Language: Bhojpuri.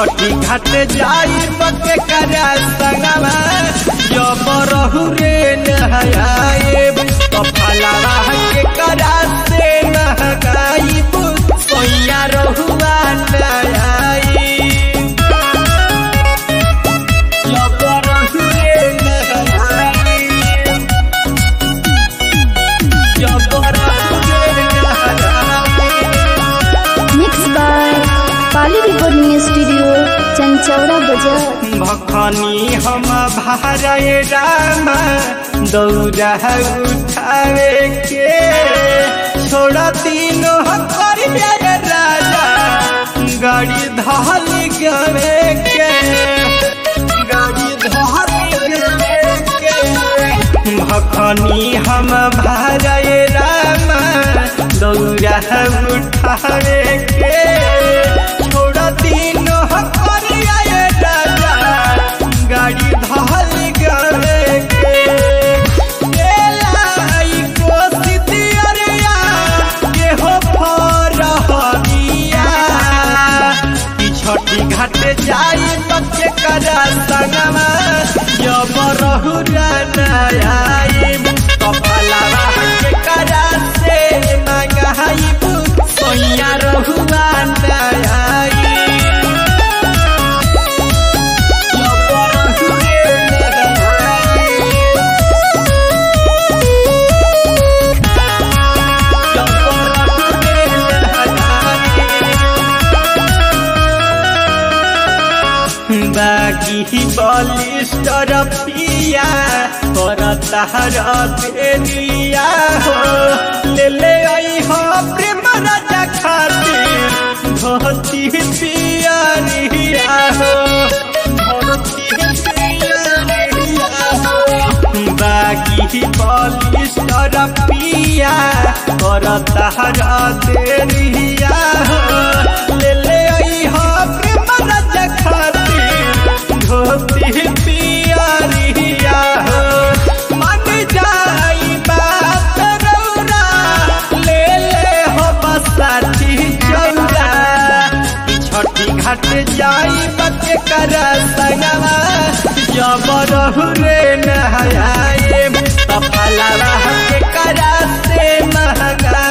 छठी घाट जाई बके करा संगवा जब रहु रे नहाए तो फलावा के करा से नहगाइब सोया रहुआ नहाई जब रहु रे नहाए जब रहु रे नहाए mix by Pali recording studio Chanchaura बाजार भखनी हम भारय राम दौरा उठावे के छोड़ा तीनों कर राजा गाड़ी धल गवे के गाड़ी धल गवे के भखनी हम भारय राम दौरा उठावे के छोड़ा तीनों कर राजा गाड़ी धल गवे के एलाई कोशिश अरिया के हो फरहरिया ई छठी घाट जाई बच्चे करा संगमा जब रहु रनाई कपलावा के करा से मंगाई सोया रहुआ नाई बाकी बलिस्टर पिया कर तहर देरिया हो ले ले आई हो प्रेम राजा खातिर धोती पियरिया हो धोती पियरिया हो बाकी बलिस्टर पिया कर तहर देरिया हो ले ले आई हो प्रेम राजा खातिर धोती पियरिया हो मन जाई बात रौरा ले ले हो बसाती चौरा ई छठी घाट जाई बच्चे कर संगवा जब रहु रे नहाए तफलावा के करा से महंगा